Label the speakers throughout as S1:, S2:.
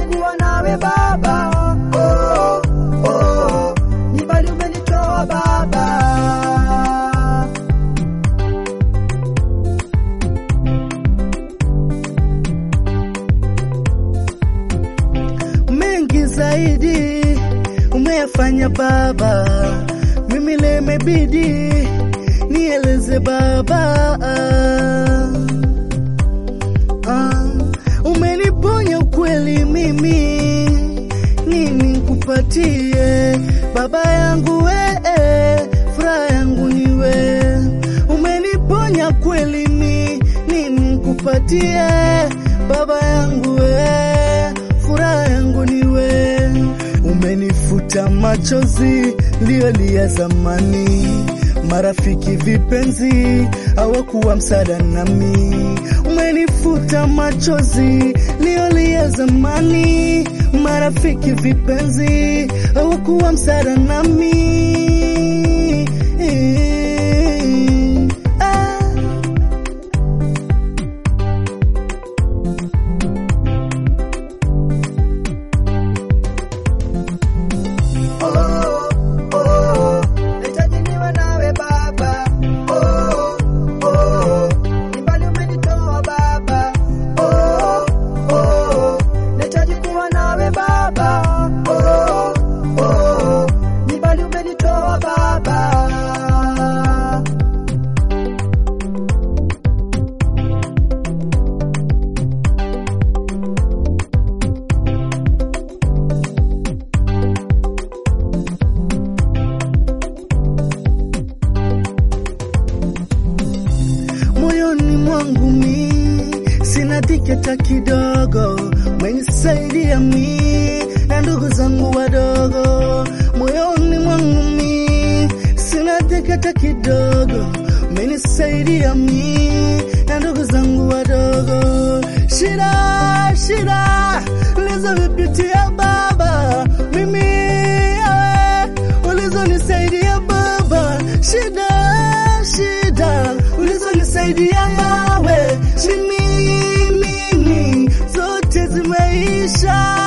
S1: kuwa nawe Baba. Oh, oh, ni mbali umenitoa Baba. mengi zaidi umeyafanya Baba, mimi leo imebidi nieleze Baba. Ah, umeniponya ukweli, mimi nini nikupatie Baba yangu we, furaha yangu ni we. Umeniponya kweli, mi nini nikupatie Baba yangu we, furaha yangu ni we. Umenifuta machozi liyolia zamani, marafiki vipenzi hawakuwa msaada nami. Umenifuta machozi liyolia zamani, marafiki vipenzi hawakuwa msaada nami. Ah. Oh, oh, nahitaji niwe nawe Baba. Oh, oh, ni mbali umenitoa Baba. Oh, oh, nahitaji kuwa nawe Baba. Oh, oh, ni mbali umenitoa Baba. moyoni mwangu mi sina dhiki hata kidogo, umenisaidia mi na ndugu zangu wadogo. Moyoni mwangu mi sina dhiki hata kidogo, umenisaidia mi na ndugu zangu wadogo. Shida shida ulizovipitia Baba, mimi yawe ulizonisaidia Baba, shida shida ulizonisaidia nawe, mimi mimi zote zimeisha.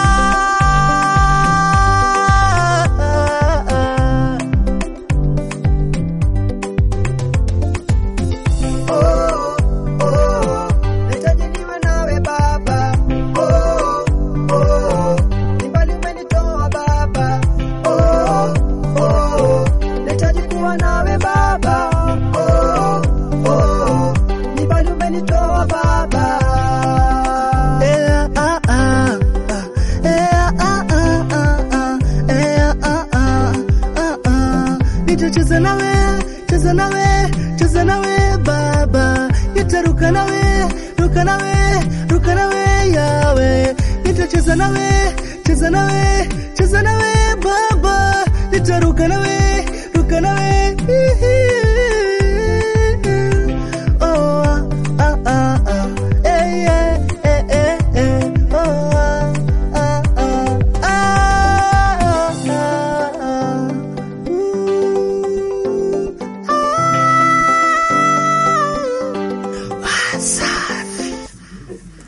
S1: Oh, oh, nahitaji niwe nawe Baba. Oh, oh, ni mbali umenitoa Baba. Oh, oh, nahitaji kuwa nawe Baba. Oh, oh, ni mbali umenitoa Baba. Eh, ah, ah, ah. Eh, ah, ah, ah, ah. Eh, ah, ah, ah, ah. Nitacheza nawe, cheza nawe, cheza nawe Baba, nitaruka nawe, ruka nawe, ruka nawe yawe, nitacheza nawe, cheza nawe, cheza nawe Baba, nitaruka nawe, ruka nawe, hihi.